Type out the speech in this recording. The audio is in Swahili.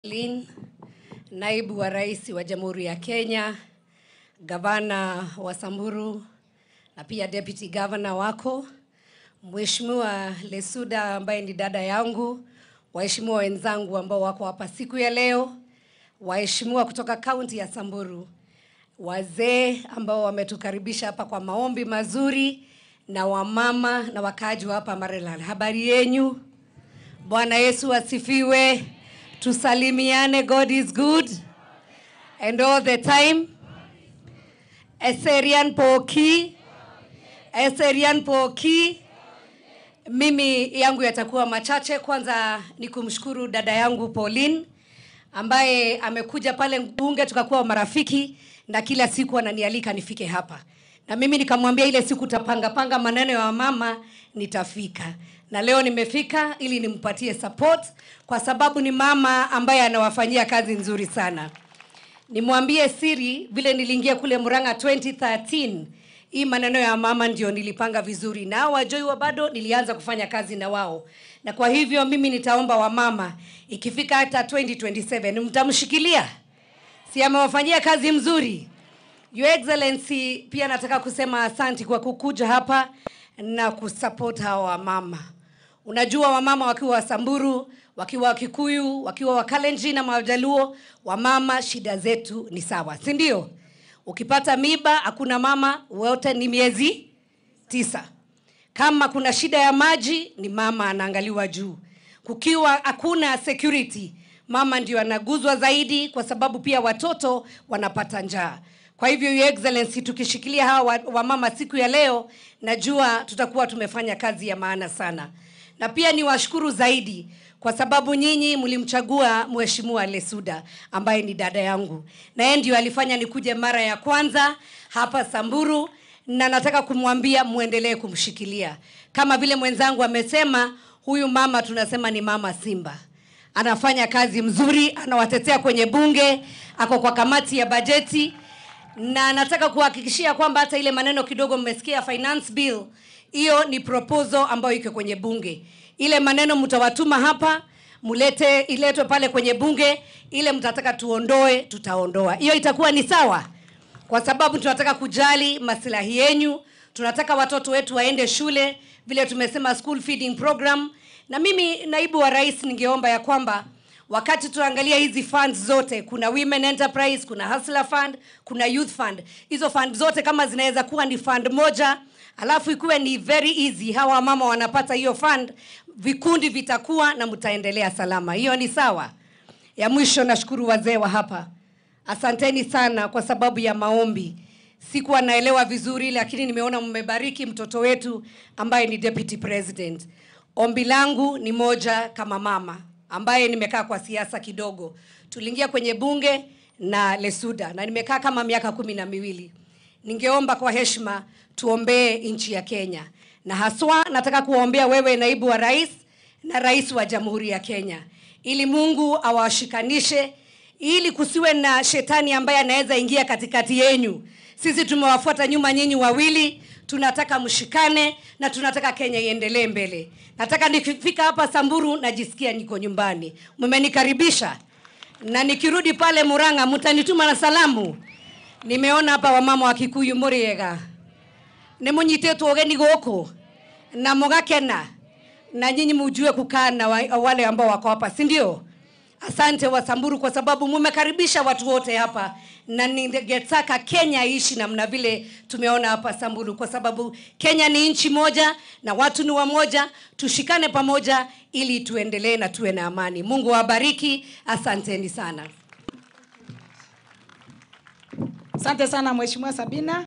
Lin, naibu wa rais wa Jamhuri ya Kenya, gavana wa Samburu na pia deputy governor wako, Mheshimiwa Lesuda ambaye ni dada yangu, waheshimiwa wenzangu ambao wako hapa siku ya leo, waheshimiwa kutoka kaunti ya Samburu, wazee ambao wametukaribisha hapa kwa maombi mazuri, na wamama na wakaaji wa hapa Maralal, habari yenyu? Bwana Yesu asifiwe. Tusalimiane, God is good and all the time. Eserian Poki, Eserian Poki. Mimi yangu yatakuwa machache. Kwanza ni kumshukuru dada yangu Pauline ambaye amekuja pale bunge, tukakuwa marafiki na kila siku ananialika nifike hapa, na mimi nikamwambia ile siku tapanga panga maneno ya mama nitafika, na leo nimefika ili nimpatie support kwa sababu ni mama ambaye anawafanyia kazi nzuri sana. Nimwambie siri, vile niliingia kule Murang'a 2013 hii maneno ya mama ndio nilipanga vizuri, na hao wajoi wa bado nilianza kufanya kazi na wao, na kwa hivyo mimi nitaomba wamama, ikifika hata 2027 mtamshikilia, si amewafanyia kazi mzuri. Your Excellency, pia nataka kusema asanti kwa kukuja hapa na kusupport hawa wamama. Unajua wamama wakiwa Wasamburu, wakiwa Wakikuyu, wakiwa Wakalenjin na Majaluo, wamama shida zetu ni sawa, si ndio? Ukipata miba hakuna mama, wote ni miezi tisa. Kama kuna shida ya maji ni mama anaangaliwa juu. Kukiwa hakuna security, mama ndio anaguzwa zaidi, kwa sababu pia watoto wanapata njaa. Kwa hivyo Your Excellency, tukishikilia hawa wamama wa siku ya leo, najua tutakuwa tumefanya kazi ya maana sana, na pia ni washukuru zaidi kwa sababu nyinyi mlimchagua Mheshimiwa Lesuda ambaye ni dada yangu, na yeye ndio alifanya nikuje mara ya kwanza hapa Samburu, na nataka kumwambia muendelee kumshikilia kama vile mwenzangu amesema. Huyu mama tunasema ni mama Simba, anafanya kazi mzuri, anawatetea kwenye bunge, ako kwa kamati ya bajeti na nataka kuhakikishia kwamba hata ile maneno kidogo mmesikia finance bill, hiyo ni proposal ambayo iko kwenye bunge. Ile maneno mtawatuma hapa, mulete iletwe pale kwenye bunge, ile mtataka tuondoe, tutaondoa. Hiyo itakuwa ni sawa, kwa sababu tunataka kujali maslahi yenyu, tunataka watoto wetu waende shule, vile tumesema school feeding program. Na mimi naibu wa rais, ningeomba ya kwamba wakati tunaangalia hizi funds zote, kuna women enterprise, kuna hustler fund, kuna youth fund. Hizo fund zote kama zinaweza kuwa ni fund moja, alafu ikuwe ni very easy, hawa mama wanapata hiyo fund, vikundi vitakuwa na mtaendelea salama. Hiyo ni sawa. Ya mwisho, nashukuru wazee wa hapa, asanteni sana kwa sababu ya maombi. Sikuwa naelewa vizuri, lakini nimeona mmebariki mtoto wetu ambaye ni deputy president. Ombi langu ni moja kama mama ambaye nimekaa kwa siasa kidogo. Tuliingia kwenye bunge na Lesuda na nimekaa kama miaka kumi na miwili. Ningeomba kwa heshima tuombee nchi ya Kenya, na haswa nataka kuwaombea wewe naibu wa rais na rais wa Jamhuri ya Kenya, ili Mungu awashikanishe, ili kusiwe na shetani ambaye anaweza ingia katikati yenyu. Sisi tumewafuata nyuma nyinyi wawili, tunataka mshikane na tunataka Kenya iendelee mbele. Nataka nikifika hapa Samburu najisikia niko nyumbani, mmenikaribisha, na nikirudi pale Murang'a mtanituma na salamu. Nimeona hapa wamama wa Kikuyu muriega nĩ mũnyitĩtwo ũgeni gũkũ na mũgakena, na nyinyi mujue kukaa na wa- wale ambao wako hapa, si ndio? Asante Wasamburu kwa sababu mumekaribisha watu wote hapa, na ningetaka Kenya iishi namna vile tumeona hapa Samburu, kwa sababu Kenya ni nchi moja na watu ni wamoja. Tushikane pamoja ili tuendelee na tuwe na amani. Mungu awabariki, asanteni sana. Asante sana Mheshimiwa Sabina.